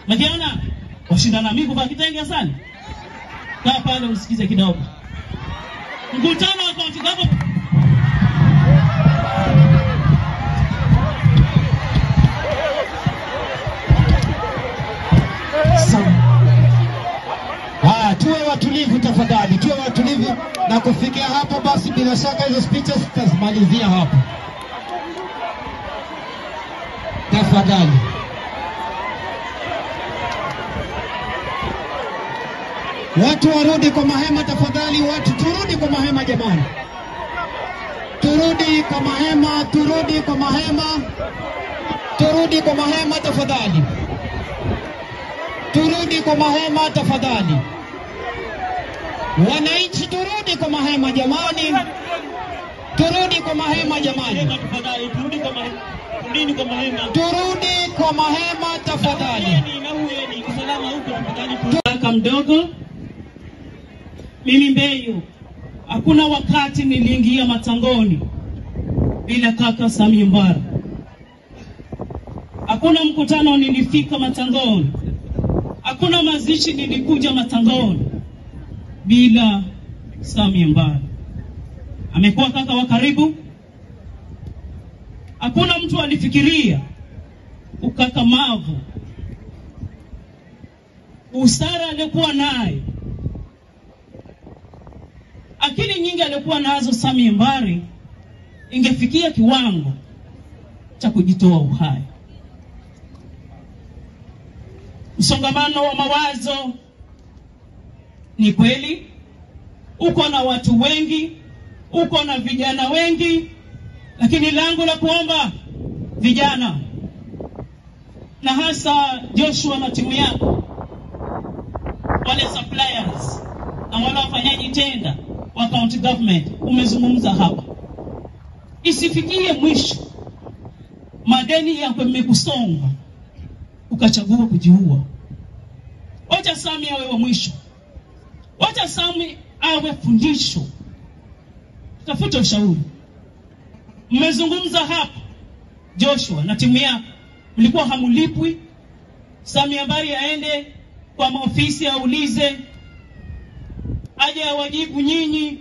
Umekiona? Washindana mimi kuvaa kitenge sana. Kaa pale usikize kidogo. Mkutano wa kaunti government Haya, tuwe watulivu tafadhali, tuwe watulivu na kufikia hapo. Basi bila shaka hizo speeches tutazimalizia hapo, tafadhali. Watu warudi kwa mahema tafadhali, watu turudi kwa mahema jamani, turudi kwa mahema, turudi kwa mahema, turudi kwa mahema tafadhali, turudi kwa mahema tafadhali. Wananchi, turudi kwa mahema jamani, turudi kwa mahema jamani, Hema tafadhali, turudi kwa mahema. Rudini kwa mahema. turudi kwa mahema tafadhali. Uyeni na uyeni, usalama huko tafadhali. Kaka mdogo, mimi Mbeyu, hakuna wakati niliingia matangoni bila kaka Samia Mbara. Hakuna mkutano nilifika matangoni, hakuna mazishi nilikuja matangoni bila Samia Mbara. Amekuwa kaka wa karibu. Hakuna mtu alifikiria ukakamavu, usara aliyokuwa nayo, akili nyingi aliyokuwa nazo Samia Mbari ingefikia kiwango cha kujitoa uhai. Msongamano wa mawazo ni kweli, uko na watu wengi, uko na vijana wengi, lakini langu la kuomba vijana na hasa Joshua na timu yako, wale suppliers na wale wafanyaji tenda wa county government, umezungumza hapa, isifikie mwisho madeni yako yamekusonga ukachagua kujiua. Wacha Sami awe wa mwisho, wacha Sami awe fundisho. Tafuta ushauri. Mmezungumza hapa, Joshua na timu yako, mlikuwa hamulipwi. Sami Ambari aende kwa maofisi aulize, aje awajibu nyinyi,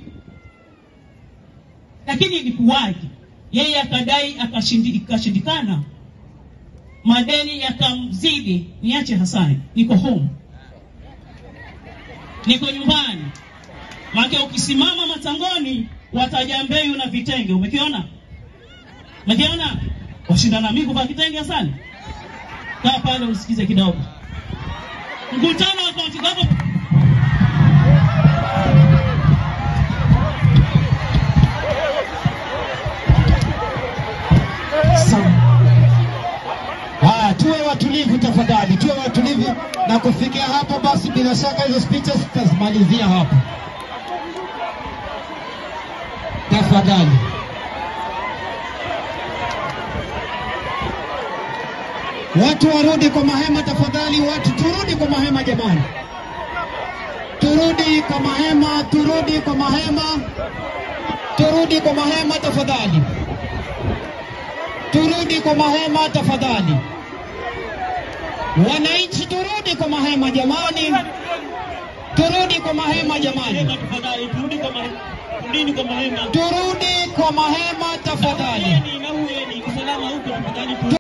lakini ilikuwaje? Yeye akadai akashindi, ikashindikana, madeni yakamzidi. Niache Hasani, niko home, niko nyumbani. Maana ukisimama matangoni wataja Mbeyu na vitenge. Umekiona? Umekiona? Washindana mimi kuvaa kitenge Hasani. Kaa pale usikize kidogo. Mkutano wa kaunti government Haya, tuwe watulivu tafadhali, tuwe watulivu na kufikia hapo. Basi bila shaka hizo speeches tutazimalizia hapo, tafadhali. Watu warudi kwa mahema tafadhali, watu turudi kwa mahema jamani, turudi kwa mahema, turudi kwa mahema, turudi kwa mahema tafadhali, turudi kwa mahema tafadhali. Wananchi, turudi kwa mahema jamani, turudi kwa mahema jamani, Hema tafadhali, turudi kwa mahema. Rudini kwa mahema. turudi kwa mahema tafadhali. Uyeni na uyeni, usalama huko tafadhali.